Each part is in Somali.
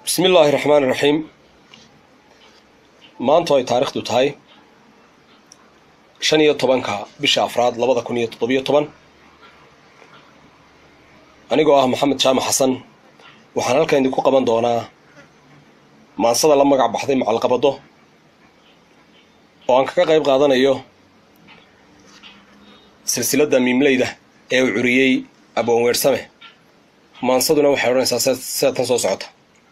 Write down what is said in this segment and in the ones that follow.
bismi illaahi raxmaan iraxiim maantu ay taariikhdu tahay shan iyo tobanka bisha afraad labada kun iyo toddobiyo toban anigoo ah maxamed jaamac xasan waxaan halkan idinku qaban doonaa maansada la magac baxday macalqabado oo aan kaga qayb qaadanayo silsiladda miimleyda ee uu curiyey aboon weersame maansaduna waxay odhanaysaa sida tan soo socota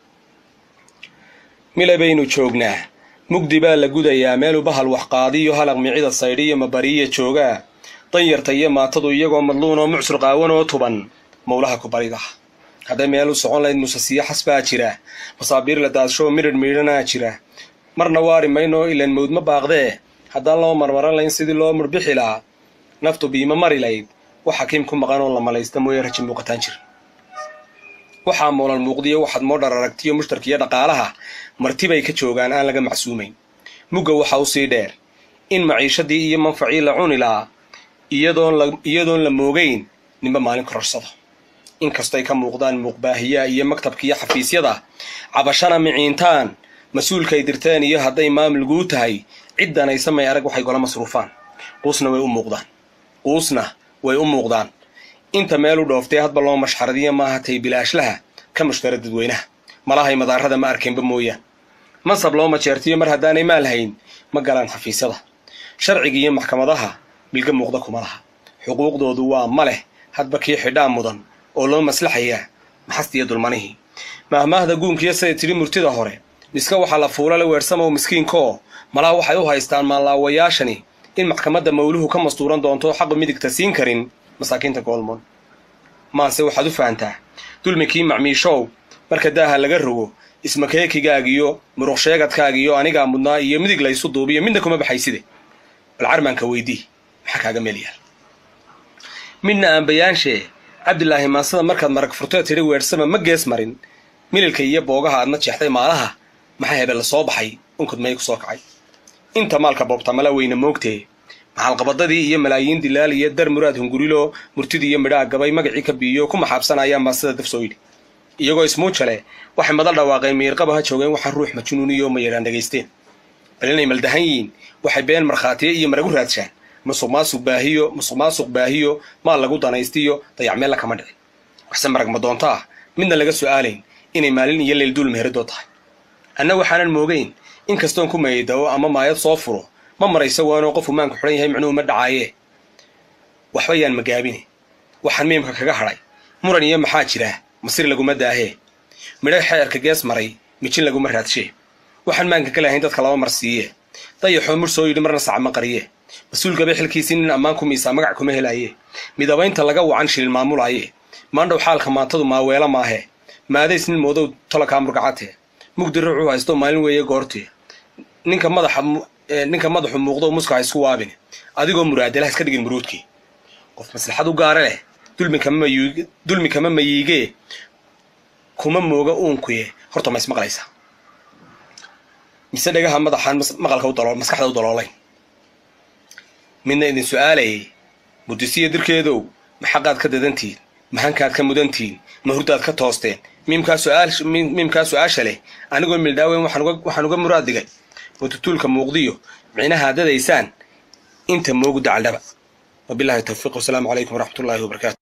mile baynu joognaa mugdi baa la gudayaa meelu bahal waxqaadiyo halaq micida saydhiyo mabariya joogaa danyarta iyo maatadu iyagoo madluun oo mucsur qaawan oo tuban mowlaha ku barida hadday meelu socon layd musasiyo xasbaa jira masaabiir la daadshooo midhidh miidhanaa jira marna waari maynoo ilan mawd ma baaqdee haddaan loo marmaran layn sidii loo murbixi lahaa naftu biima mari layd wax xakiim ku maqan oo la malaysta mooye raji muuqataan jir waxaa moolan muuqdiyo waxaad moodhar aragtiyo mushtarkiiyo dhaqaalaha martibay ka joogaan aan laga macsuumayn mugga waxa u sii dheer in maciishadii iyo manfacii la cuni lahaa iyadoon la moogayn ninba maalin kororsada inkastay ka muuqdaan muuqbaahiyaa iyo maktabkiiyo xafiisyada cabashana miciintaan mas-uulkay dirteen iyo hadday maamulguu tahay ciddanaysa may arag waxay gola masruufaan quusna way u muuqdaan quusna way u muuqdaan inta meel u dhooftay hadba loo mashxaradiya maaha tay bilaashlaha ka mushtara dadweynaha malahay madaarada ma arkeenba mooyaan mansab loo majeertiyo mar haddaanay maal hayn ma galaan xafiisyada sharciga iyo maxkamadaha bilga muuqda kuma laha xuquuqdoodu waa ma leh hadba kii xidhaa mudan oo loo maslaxayaa maxastiyo dulmanihii maahmaahda guunkiyo siday tidhi murtida hore miska waxaa la fuulala weersamow miskiinkaoo malaa waxay u haystaan maanlaawayaashani in maxkamadda mawluhu ka mastuuran doonto xaqu midigta siin karin masaakiinta goolmoon maase waxaad u fahantaa dulmikii macmiishow marka daaha laga rogo ismakeekigaagiyo muruqsheegadkaagiyo anigaa mudnaa iyo midig laysu duubiyo midna kuma baxayside bal carmaanka weydii maxaa kaaga meel yaal midna aan bayaanshe cabdilaahi maansada markaad marag furtee tidhi weersama ma gees marin mililka iyo boogaha aadna jeexday maalaha maxaa hebel la soo baxay unkod may ku soo kacay inta maalka boobta mala weyna moogtee maxalqabadadii iyo malaayiin dilaal iyo dar muraad hungurilo murtidii iyo midhaa gabay magacii ka biiyo ku maxaabsanayaan maasida daf soo yidhi iyagoo ismuujale waxay madal dhawaaqeen miirqaba ha joogeen waxaa ruux majunuuniyo ma yadhaan dhegaysteen bal inay maldahan yihiin waxay been markhaatiye iyo maragu raadshaan musuq maasuq baahiyo musuq maasuq baahiyo maal lagu danaystiyo dayacmeella kama dhicin waxse marag ma doonto ah midna laga su'aalayn inay maalin iyo leyl duul meheradoo tahay anna waxaanan moogayn in kastoon ku maydawo ama maayad soo furo ma marayso waanoo qofu maanku xidhan yahay micnuhu ma dhacaayee waxba yaan magaabine waxaan miimka kaga hadhay muran iyo maxaa jira masir laguma daahee midho xeerka gees maray mijin laguma raadshee waxaan maanka ka lahayn dadka laba mar siiye dayaxoo mur soo yidhi marna sacma qariye mas-uul gabay xilkiisii nin ammaan ku miisaa magac kuma helaaye midabaynta laga wacan shilin maamulaaye maandhow xaalka maantadu maaweelo maahe maadays nin moodow tolokaa murgacatee mugdi ruuxuu haysto maalin weeye goortee ninka madaxa ninka madaxu muuqdo muska ha isku waabin adigoo muraadala ha iska dhigin muruudkii qof maslaxad u gaara leh dulmi kama mayiigee kuma mooga uunkuye horta ma ismaqlaysaa mise dhagaha madaxaan maqalka maskaxda u daloolayn midna idin su'aalayay mudisiya dirkeedow ma xaqaad ka dadantihin ma hankaad ka mudantihin ma hurdaad ka toosteen miimkaa su-aasha leh anigoo mildhaaweyn waxaan uga muraad digay watutuulka muuqdiyo micnaha dadaysaan inta moogu dacaldhaba wabilahi tawfiiq wasalaamu calaykum waraxmat ullahi wabarakatu